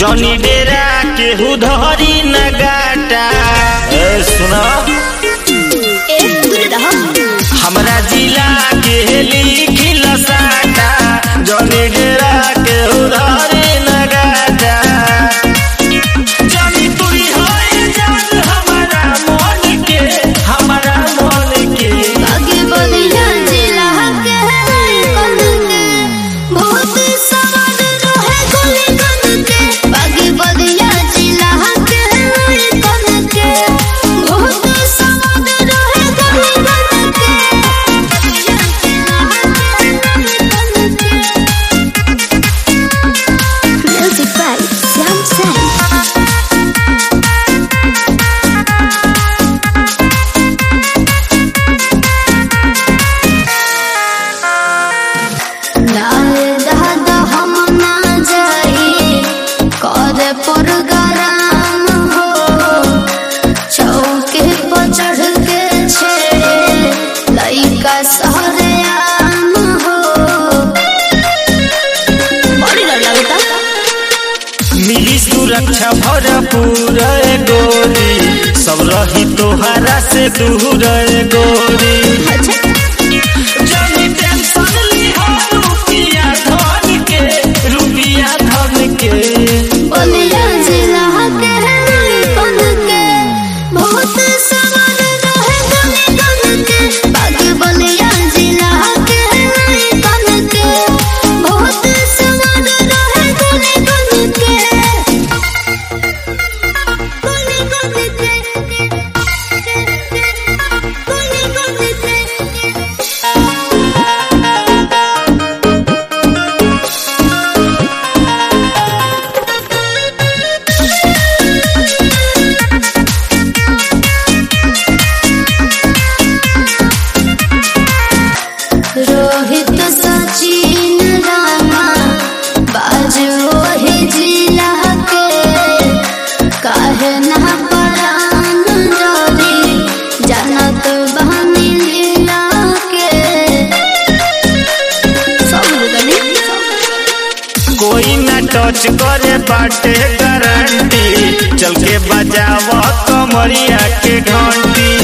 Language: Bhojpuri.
जनी डेरा केहू धरी न गाटा ए सुना ए दूर रह हमरा जिला के लिखिल साटा जनी डेरा केहू धरी न गाटा जनी तुरी होए जान हमारा मन के हमारा मन के आगे बढ़िया जिला के कन के बहुत सवाल रहे गोली कन के आगे बढ़िया जिला के कन के बहुत सवाल रहे गोली कन के Music by Sam Sam. नारे दादा हम ना जाई कर प्रोग्राम हो चौके पर चढ़ के छेड़े लइका सहरे आम हो बड़ी डर लगता मिली सुरक्षा भरपूर ए गोरी सब रही तोहरा से दूर ए गोरी अच्छा जनी टेंशन लिहा रुपिया धन के रुपिया धन के बोलिया जिला के कन के बहुत सवाल रहे गने गन के बागी बोलिया जिला के कन के बहुत सवाल रहे गने गन के गने गन के गने गन के रोहित सचिन रामा बाजो ही जिला के काहे ना परान डरी जानत बहनी लीला के सब गली कोई ना टच करे बाटे गारंटी चल के बजाव कमरिया के घंटी